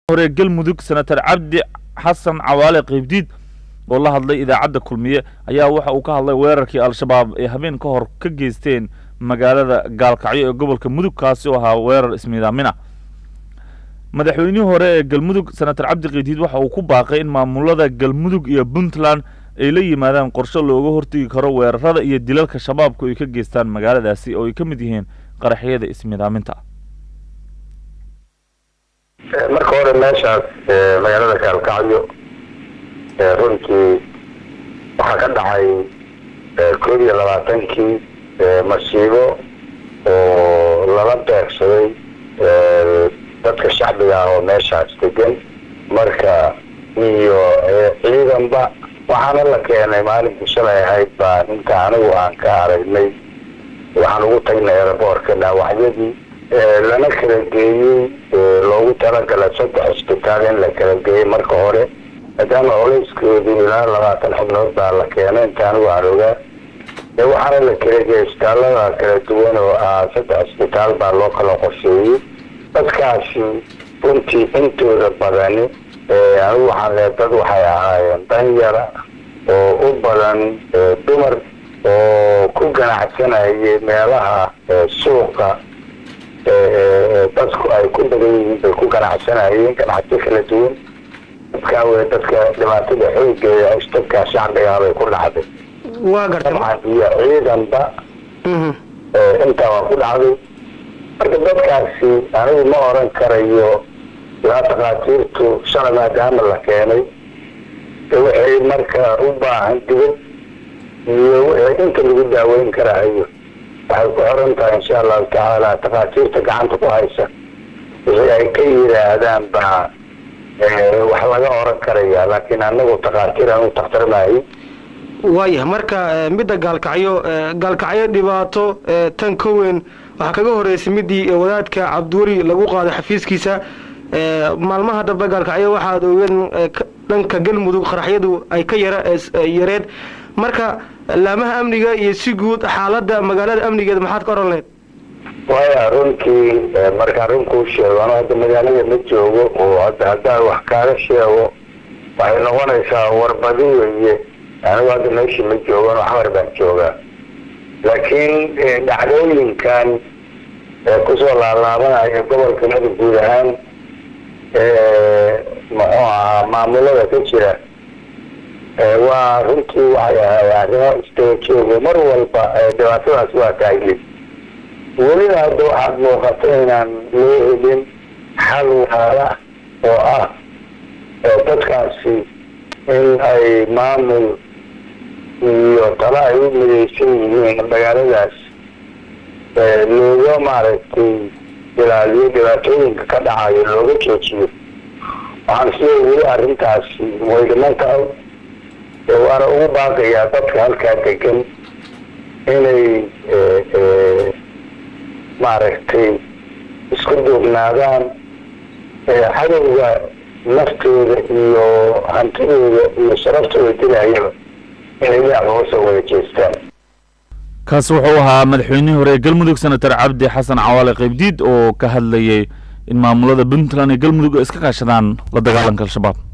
hore galmudug senator cabdi xasan cawaale qeybdiid oo la hadlay idaacadda kulmiye ayaa waxa uu ka hadlay weerarkii al-shabaab ay habeen ka hor ka geysteen magaalada gaalkacyo ee gobolka mudug kaasi oo ahaa weerar ismiidaamina madaxweynihii hore ee galmudug senator cabdi qeybdiid waxa uu ku baaqay in maamulada galmudug iyo puntland ay la yimaadaan qorshe looga hortegi karo weerarada iyo dilalka shabaabku ay ka geystaan magaaladaasi oo ay ka mid yihiin qaraxyada ismiidaaminta marka hore meeshaas magaalada gaalkacyo runtii waxaa ka dhacay koob iyo labaatankii masiibo oo lala beegsaday dadka shacbiga ah oo meeshaas degan marka iyo ciidanba waxaana la keenay maalinkii shalay ahayd baa ninka anigu aan ka aragnay waxaan ugu tagnay eraboorka dhaawacyadii lana kala geeyey loogu talagalay saddex isbitaal in la kala geeyey marka hore maadaama colayskeedu ilaa labaatan xubnood baa la keenay inta anigu aan ogaa waxaana la kala geeyey isbitaallada kala duwan oo ah saddex isbitaal baa loo kala qorsheeyey dadkaasi runtii intooda badani anigu waxaan leeay dad waxay ahaayeen danyara oo u badan dumar oo ku ganacsanayay meelaha suuqa dadku ay ku badan yihiin bay ku ganacsanayeen ganacsi kala duwan dadkaa wey dadka dhibaatada xoogeeda dadkaa shacbigaa bay ku dhacday waa gartay dabcan iyo ciidanba intaa waa ku dhacday marka dadkaasi anigu ma oran karayo ilaa takhaatiirtu shalay maadaama la keenay waxay marka u baahan dibad iyo wixii inta lagu daaweyn karaayo waxay ku xiran tahay insha allahu tacaala takhaatiirta gacanta ku haysa wixii ay ka yidhaahdaan baa wax laga oran karaya laakiin anagu takhaatiir anu takhtarmaayo waayahay marka midda gaalkacyo gaalkacyo dhibaato tan ka weyn waxaa kaga horeysay midii wadaadka cabdiweli lagu qaaday xafiiskiisa maalmaha dambe gaalkacyo waxaad ogeed dhanka galmudug qaraxyadu ay ka yara yareed marka laamaha amniga iyo si guud xaaladda magaalada amnigeeda maxaad ka oran lahayd waya runtii markaan runkuu sheego ano hadda magaalada ma joogo oo hadda haddaan wax kaaga sheego waxay noqonaysaa warbadi weye anigu hadda meeshii ma joogan waxmar baan joogaa laakiin dhacdooyinkan kusoo laalaabanaya gobolka mudug guud ahaan muxuu ahaa maamulada ka jira waa runtii waxay ahay arrimo istaba joogo mar walba dhibaatadaas waa taagin welina hadda waxaad muuqata inaan loo helin xal waala oo ah dadkaasi in ay maamul iyo talo ay u midaysan yihiin magaaladaas looga maaragtay ilaaliyo dhibaatooyinka ka dhacayo looga joojiyo waxaan sida weli arrintaasi way dhiman tahay waana ugu baaqayaa dadka halkaa degan inay maaragtay isku duubnaadaan cadowga naftooda iyo hantidooda iyo sharaftooda dilayaba inay dhinac uga soo wada jeestaan kaasi wuxuu ahaa madaxweynihii hore ee galmudug senator cabdi xasan cawaale qeybdiid oo ka hadlayay in maamulada puntland iyo galmudug ay iska kaashadaan la dagaalanka al-shabaab